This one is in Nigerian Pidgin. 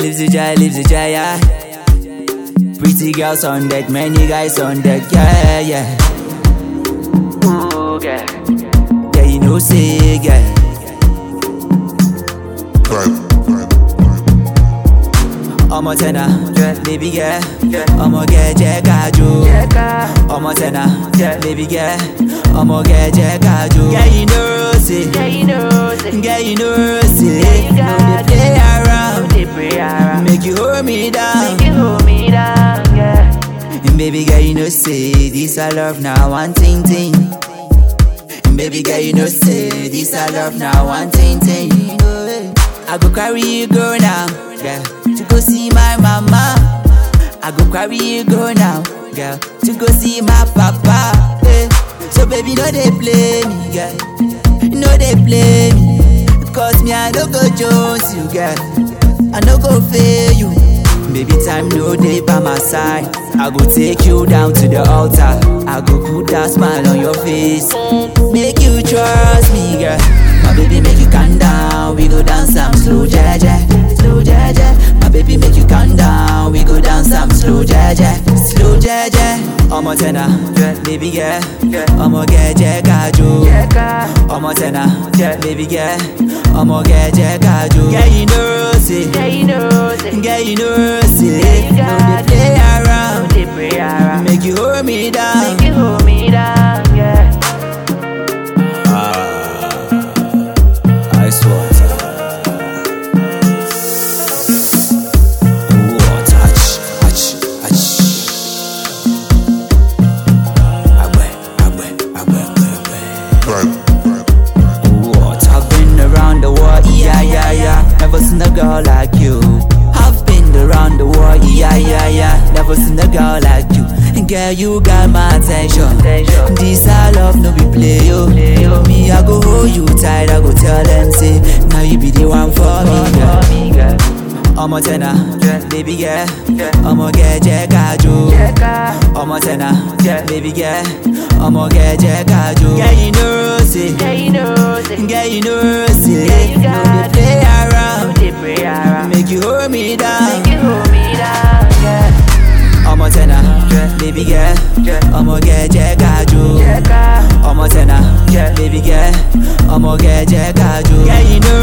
Lives the joy, lives the joy, yeah. Pretty girls on deck, many guys on deck, yeah, yeah. Ooh, yeah. Yeah, you know, say, yeah. ọmọ tẹ̀nà baby girl ọmọ gẹ̀ jẹ́ ká jó ọmọ tẹ̀nà baby girl ọmọ gẹ̀ jẹ́ ká jó. Girl, you know say Yeah, you know, say, girl, you know say you no got dey play no around dey pray around. make you hold me down. Make you hold me down, yeah. Baby girl, you know say this I love now one thing thing. Baby girl, you know say this I love now one thing thing. I go carry you go now, girl, to go see my mama. I go carry you go now, girl, to go see my papa. eh. So baby, no they play me, girl, no they play me, cause me I no go jones you, girl, I no go fail you. Baby, time no day by my side. I go take you down to the altar. I go put that smile on your face. Make you trust me, girl. My baby, make you calm down. We go dance some slow, jaja, slow, jaja. My baby, make you calm down. We go dance some slow, jaja, slow, jaja. Ọmọ tẹ̀nà, baby girl. Ọmọ gẹ̀ jẹ́ ká jó. Ọmọ tẹ̀nà, baby girl. Ọmọ gẹ̀ jẹ́ ká jó. Girl, you know say. Yeah, you know, say, Girl, you know, say, you no got dey play no around. dey pray around. Make you hold me down. Make you hold me down, yeah. Ice water. Water, ach, ach, ach. Agbe, agbe, agbe, agbe, agbe. What? I've been around the world, yeah, yeah, yeah. Never seen a girl like you. I've been around the world, yeah, yeah, yeah. Never seen a girl like you. Girl, you got my attention. Attention. This I love, no be play, yo. Play, yo. Me, I go hold you tight, I go tell them, say, now you be the one for me, girl. For me, girl. ọmọ tẹ̀nà baby girl ọmọ gẹ̀ jẹ́ ká jó ọmọ tẹ̀nà baby girl ọmọ gẹ̀ jẹ́ ká jó. Girl, you know say Yeah, you know, say, girl, you know say you no dey got play no around dey pray around. make you hold me down. Make you hold me down, yeah. ọmọ tẹ̀nà baby girl ọmọ gẹ̀ jẹ́ ká jó ọmọ tẹ̀nà baby girl ọmọ gẹ̀ jẹ́ ká jó. Girl, you know